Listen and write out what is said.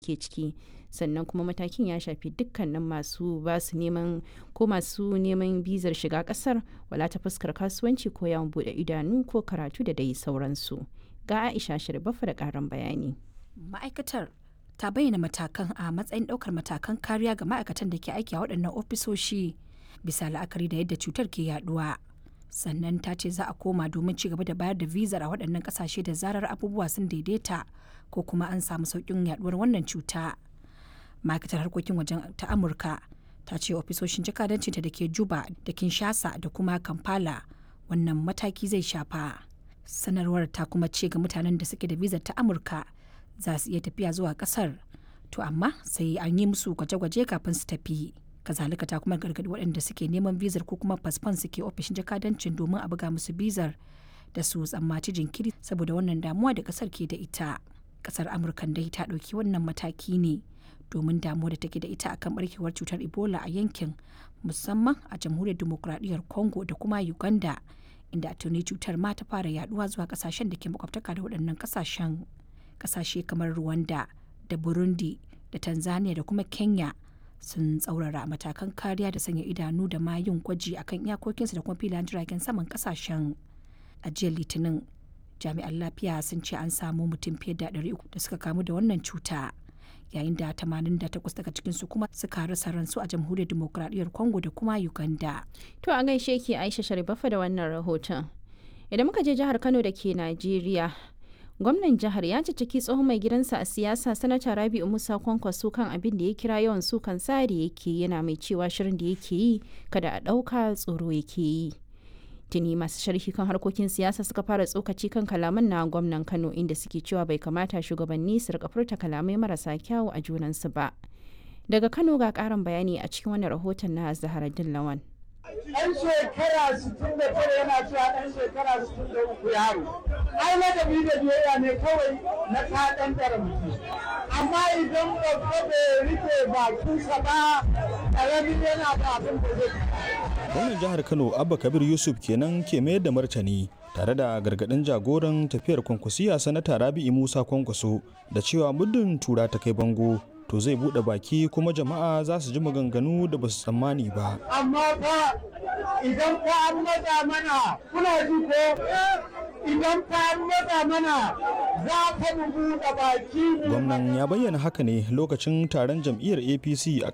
suke ciki sannan kuma matakin ya shafi dukkanin masu ba su neman ko masu neman bizar shiga kasar wala ta fuskar kasuwanci ko yawon bude idanu ko karatu da dai sauransu ga aisha shirbafa da karin bayani ma'aikatar ta bayyana matakan a matsayin daukar matakan kariya ga ma'aikatan da ke aiki a waɗannan ofisoshi bisa la'akari da yadda cutar ke yaduwa sannan ta ce za a koma domin ci gaba da bayar da vizar a waɗannan ƙasashe da zarar abubuwa sun daidaita ko kuma an samu sauƙin yaduwar wannan cuta ma'aikatar harkokin wajen ta amurka ta ce ofisoshin jakadancinta da ke juba da kinshasa da kuma kampala wannan mataki zai shafa sanarwar ta kuma ce ga mutanen da suke da vizar ta amurka za su iya tafiya zuwa kasar to amma sai an yi musu gwaje-gwaje kafin su tafi kazalika ta kuma gargadi waɗanda suke neman bizar ko kuma fasfon suke ofishin jakadancin domin a buga musu bizar da su tsammaci jinkiri saboda wannan damuwa da kasar ke da ita kasar amurka dai ta ɗauki wannan mataki ne domin damuwa da take da ita akan barkewar cutar ebola a yankin musamman a jamhuriyar demokuraɗiyyar congo da kuma uganda inda tuni cutar ma ta fara yaduwa zuwa kasashen da ke makwabtaka da waɗannan kasashen kasashe kamar rwanda da burundi da tanzania da kuma kenya sun tsaurara matakan kariya da sanya idanu da ma yin gwaji akan iyakokinsu da kuma filayen jiragen saman kasashen a jiya litinin jami'an lafiya sun ce an samu mutum fiye da 300 da suka kamu da wannan cuta yayin da 88 daga cikinsu kuma suka rasa ransu a jamhuriyar demokuraɗiyyar congo da kuma uganda to a gaishe ki aisha sharifafa da wannan rahoton idan muka je jihar kano da ke najeriya gwamnan jihar ya cicciki tsohon mai gidansa a siyasa sanata rabi'u musa kwankwaso kan abin da ya kira yawan sukan sa da yake yana mai cewa shirin da yake yi kada a ɗauka tsoro yake yi tuni masu sharhi kan harkokin siyasa suka fara tsokaci kan kalaman na gwamnan kano inda suke cewa bai kamata shugabanni su rika furta kalamai marasa kyawu a junansu ba daga kano ga karin bayani a cikin wani rahoton na zaharaddin lawan ɗan shekara 69 yana cewa ɗan shekara 63 yaro ai ladabi da biyayya ne kawai na kaɗan mutum amma idan babba bai rike bakinsa ba ƙaramin yana da abin da zai gwamnan jihar kano abba kabir yusuf kenan ke mayar da martani tare da gargadin jagoran tafiyar kwankwasiya sanata rabi'i musa kwankwaso da cewa muddin tura ta kai bango to zai bude baki kuma jama'a za su ji maganganu da ba su tsammani ba amma fa idan fa an matsa mana kuna ji ko idan fa an matsa mana za ka mu buɗe baki gwamnan ya bayyana haka ne lokacin taron jam'iyyar apc a